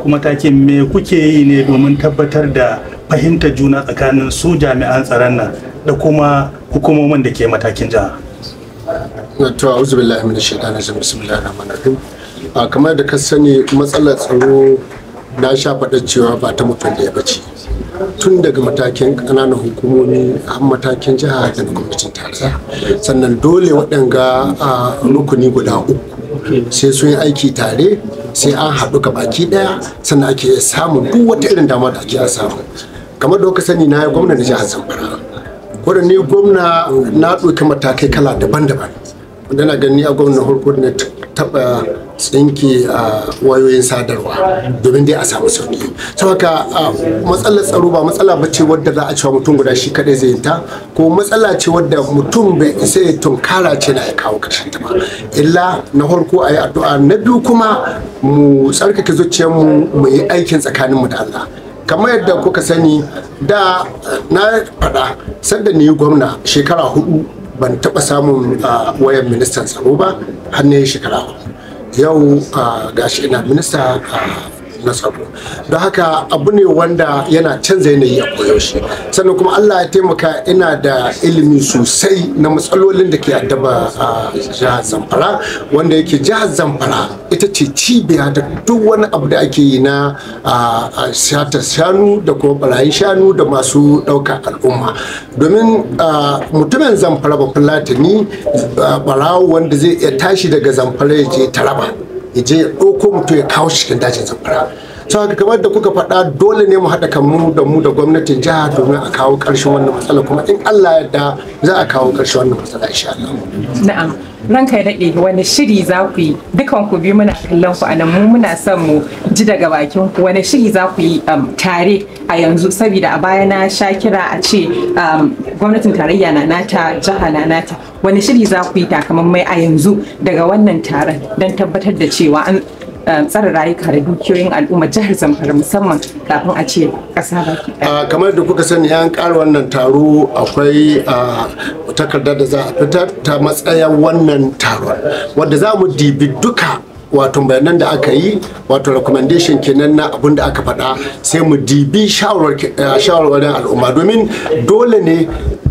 naku matakin me kuke yi ne domin tabbatar da fahimtar juna tsakanin su jami'an tsaron nan da kuma hukumomin da ke matakin jiha to a'udhu billahi minash shaitani rajim bismillahir rahmanir rahim a kamar da ka sani matsalar tsaro na sha faɗa cewa ba ta mutum da ya bace tun daga matakin ƙananan hukumomi har matakin jiha da na gwamnatin tarayya sannan dole waɗanga a rukuni guda uku sai sun yi aiki tare sai an haɗu ga baki ɗaya sannan ake samun duk wata irin dama da ake samu kamar da kuka sani na yi gwamna da jihar zamfara wadda ni gwamna na ɗauki matakai kala daban-daban wanda na gani a gwamna harko na taɓa tsinke a wayoyin sadarwa domin dai a samu sauki sau haka matsalar tsaro ba matsala ba ce wadda za a cewa mutum guda shi kadai zai ta ko matsala ce wadda mutum bai isa ya tunkara ce na ya kawo karshen ta ba illa na farko a yi addu'a na biyu kuma mu tsarkake zuciyarmu mu yi aikin tsakaninmu da Allah kamar yadda kuka sani da na faɗa sanda ni gwamna shekara hudu ban taɓa samun wayan ministan tsaro ba har ne shekara hudu yau gashi ina minista na tsaro don haka abu ne wanda yana canza yanayi a koyaushe sannan kuma allah ya taimaka ina da ilimi sosai na matsalolin da ke addaba a jihar zamfara wanda yake jihar zamfara ita ce cibiya da duk wani abu da ake yi na shatar shanu da kuma barayin shanu da masu ɗaukar al'umma domin mutumin zamfara ba fulatani barawo wanda zai iya tashi daga zamfara ya je taraba ya je ya ɗauko mutum ya kawo cikin dajin zamfara sau haka kamar da kuka faɗa dole ne mu haɗa kanmu da mu da gwamnatin jiha domin a kawo ƙarshen wannan matsala kuma in Allah yarda za a kawo ƙarshen wannan matsala insha Allah. Na'am. ranka ya daɗe wani shiri za ku yi dukan ku biyu muna kallon ku anan mu muna son mu ji daga bakin ku wani shiri za ku yi tare a yanzu saboda a baya na sha kira a ce gwamnatin tarayya na nata jiha na nata wani shiri za ku yi takamammai a yanzu daga wannan taron don tabbatar da cewa an tsare rayuka da dukiyoyin al'umma jihar zamfara musamman kafin a ce ƙasa baki ɗaya. kamar da kuka sani an ƙara wannan taro akwai takarda da za a fitar ta matsayin wannan taron wadda za mu dibi duka wato bayanan da aka yi wato recommendation kenan na abin da aka faɗa sai mu dibi shawarwarin al'umma domin dole ne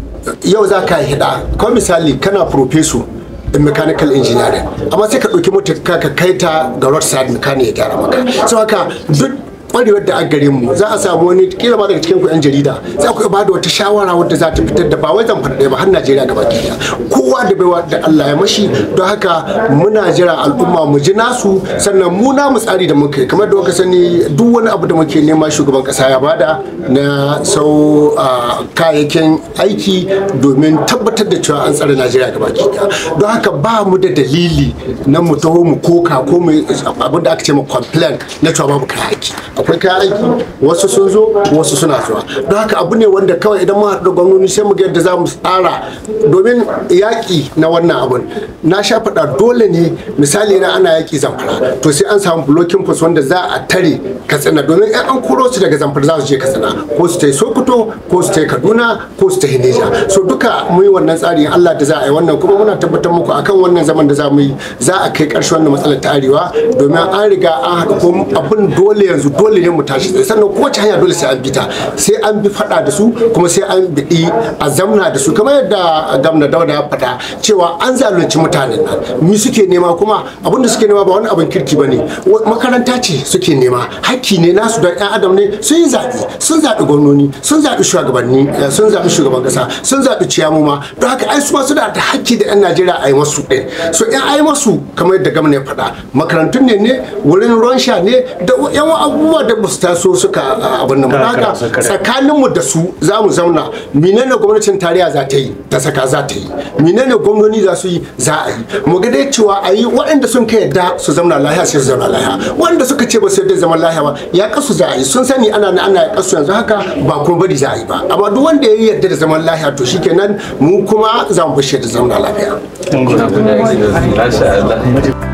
yau za ka hida kawai misali kana professor in mechanical engineering amma sai ka ɗauki mota ka kai ta ga roadside mechanic ya gyara maka so haka duk kwarewar da a gare mu za a samu wani kila ma daga cikin ku yan jarida za ku ba da wata shawara wadda za ta fitar da ba wai zan faɗa ba har Najeriya gaba ɗaya kowa da baiwa da Allah ya mashi don haka muna jira al'umma mu ji nasu sannan mu na mu tsari da muka yi kamar da kuka sani duk wani abu da muke nema shugaban kasa ya bada na sau kayayyakin aiki domin tabbatar da cewa an tsare Najeriya gaba ɗaya don haka ba mu da dalili na mu taho mu koka ko mu abin da aka ce mu complain na cewa babu kayan aiki akwai kayan aiki wasu sun zo wasu suna zuwa don haka abu ne wanda kawai idan mu haɗu da gwamnoni sai mu ga yadda za mu tsara domin yaƙi na wannan abun na sha faɗa dole ne misali na ana yaƙi zamfara to sai an samu blocking post wanda za a tare katsina domin in an koro su daga zamfara za su je katsina ko su ta yi sokoto ko su ta yi kaduna ko su ta yi neja so duka mu yi wannan tsari allah da za a yi wannan kuma muna tabbatar muku akan wannan zaman da za mu yi za a kai ƙarshen wannan matsalar ta arewa domin an riga an haɗu ko abin dole yanzu dole ne mu tashi tsaye sannan kowace hanya dole sai an bi ta sai an bi faɗa da su kuma sai an biɗi a zamna da su kamar yadda gamna dauda ya faɗa cewa an zalunci mutanen nan mi suke nema kuma abin da suke nema ba wani abin kirki ba ne makaranta ce suke nema hakki ne nasu don 'yan adam ne sun yi zaɓe sun zaɓi gwamnoni sun zaɓi shugabanni sun zaɓi shugaban ƙasa sun zaɓi ciyamuma don haka ai su ma suna da hakki da 'yan najeriya a yi masu ɗin so 'yan ai masu kamar yadda gamna ya faɗa makarantun ne ne wurin ruwan sha ne da yawan abubuwa da ba su taso suka abin nan haka tsakaninmu da su za mu zauna menene gwamnatin tarayya za ta yi ta saka za ta yi menene gwamnoni za su yi za a yi mu ga dai cewa a yi waɗanda sun kai yadda su zauna lahiya sai su zauna lahiya waɗanda suka ce ba su yadda zaman lahiya ba ya kasu za a yi sun sani ana ana ya kasu yanzu haka ba kuma bari za a yi ba amma duk wanda ya yi yadda da zaman lahiya to shikenan mu kuma za mu bashi da zauna lafiya.